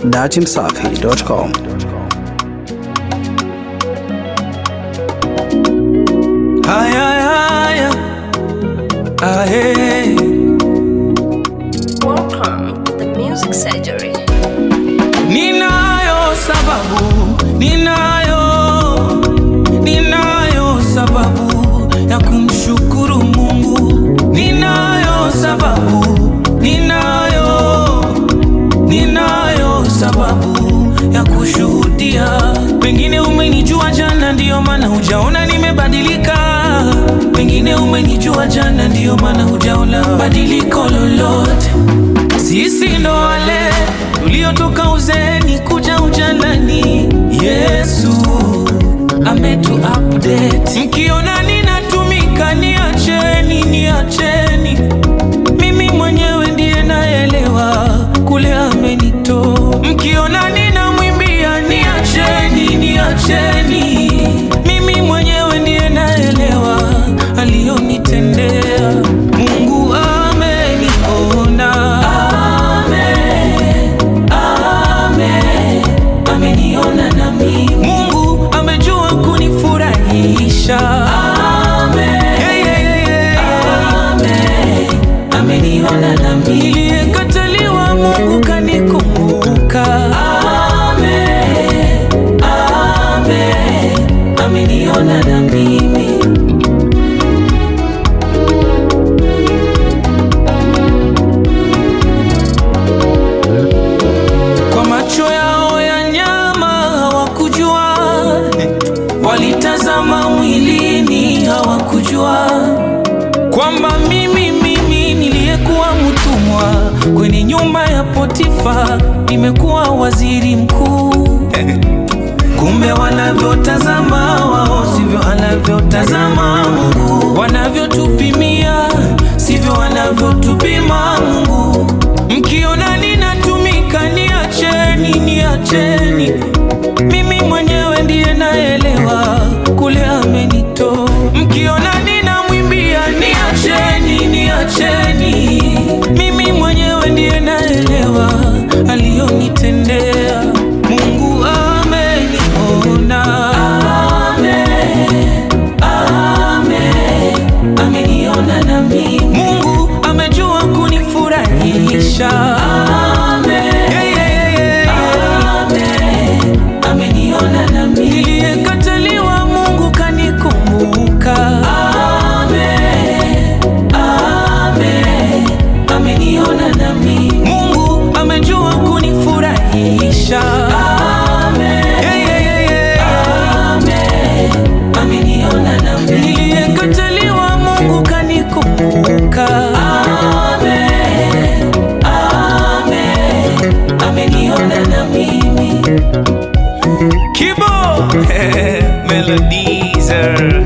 datimsafi.com. Haya, haya, ahe. Welcome to the Music Surgery. Ninayo sababu, ninayo, ninayo sababu ya kumshukuru Mungu. Ninayo sababu, ninayo, ninayo sababu ya kushuhudia. Pengine umenijua jana, ndiyo maana hujaona nimebadilika. Pengine umenijua jana, ndiyo maana hujaona badiliko lolote. Sisi ndo wale tuliotoka uzeeni kuja ujanani. Yesu ametu update. Mkiona ninatumika, niacheni, niacheni. Mimi mwenyewe ndiye naelewa kule amenitoa. Mkiona ninamwimbia, niacheni, niacheni. Mimi mwenyewe ndiye naelewa aliyonitendea. Mungu ameniona, Amen, amen. ameniona na mimi. Mungu amejua kunifurahisha, Amen, yeah, yeah, yeah, yeah. Amen, ameniona na mimi. Niliyekataliwa Mungu kanikumbuka, Amen, amen. ameniona na mimi. Kwa macho yao ya nyama hawakujua, walitazama mwilini hawakujua kwamba mimi mimi niliyekuwa mtumwa kwenye nyumba ya Potifa nimekuwa waziri mkuu. Kumbe wanavyotazama wao sivyo anavyotazama Mungu, wanavyotupimia sivyo wanavyotupima Mungu. Mkiona ninatumika, niacheni, niacheni. Mimi mwenyewe ndiye naelewa kule amenitoa. Mkiona ninamwimbia, niacheni, niacheni. Mimi mwenyewe ndiye naelewa aliyonitendea. Mungu ameniona, Amen, amen. ameniona na mimi. Mungu amejua kunifurahisha, Amen, yeah, yeah, yeah, yeah. Amen, ameniona na mimi. Niliyekataliwa Mungu kanikumbuka, Amen, amen. ameniona na mimi. Mungu amejua kunifurahisha, Amen, yeah, yeah, yeah, yeah. Amen, ameniona na mimi. Niliyekataliwa Mungu kanikumbuka, Amen, amen. ameniona na mimi. Kibo Melodizer